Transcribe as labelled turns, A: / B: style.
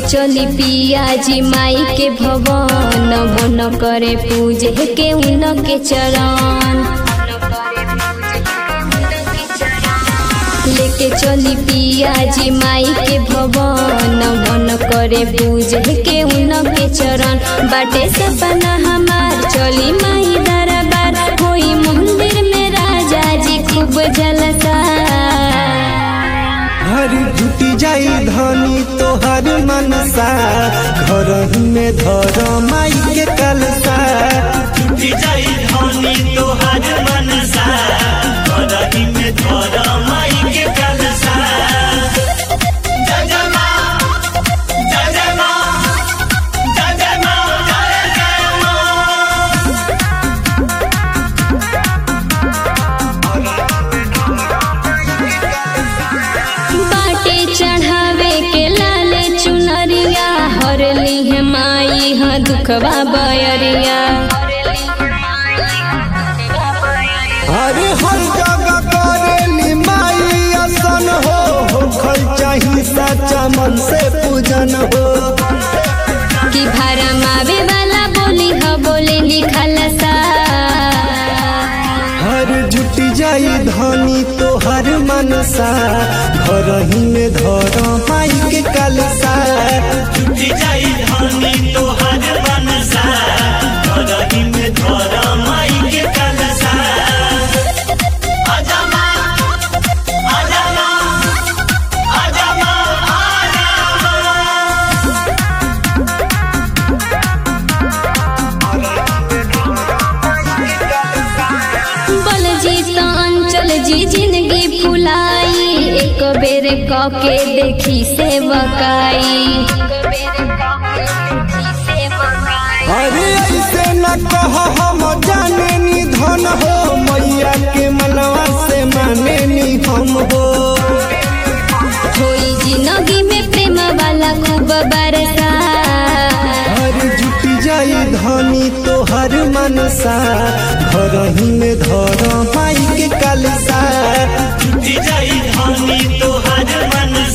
A: चली पिया जी माई के भवन मन करे पूजे के उनके चरण लेके चली पिया जी माई के भवन मन करे पूजे के उनके चरण बाटे सपना हमार चली माई दरबार होई मंदिर में राजा जी खूब जलसा
B: हर जुटी जाई धनी तोहर मनसा घर में धर माई के कलसा
C: टूटी जाई धनी तोहर मनसा करही में धर माई के कलसा जय जय माँ जय जय माँ जय जय माँ जय जय माँ
A: बाटे चढ़ावे के लाले चुनरिया हर ली माई हाँ दुखवा बयरिया
B: अरे हर जगह करे माई असन हो होखल चाही सच्चा मन से पूजन हो
A: कि भरम आवे वाला बोली ह बोले लिखल सा
B: हर जुटी जाई धनी तोहर मनसा घर में धर माई के कलसा
C: टूटी जाई धनी तोहर मनसा करही में धर माई के कलसा आजा माँ आजा माँ आजा माँ आजा माँ
A: बल जी तो अंचल जी जिंदगी फुलाई एक बेर क के देखी से बकाई
B: अरे ऐसे न कह हम जाने नी धन हो मैया के मनवा से माने नी हम हो
A: होई जिंदगी में प्रेम वाला खूब बरसा
B: हर जुटी जाई धनी तोहर मनसा घर में धर माई के कलसा
C: टूटी जाई धनी तोहर मनसा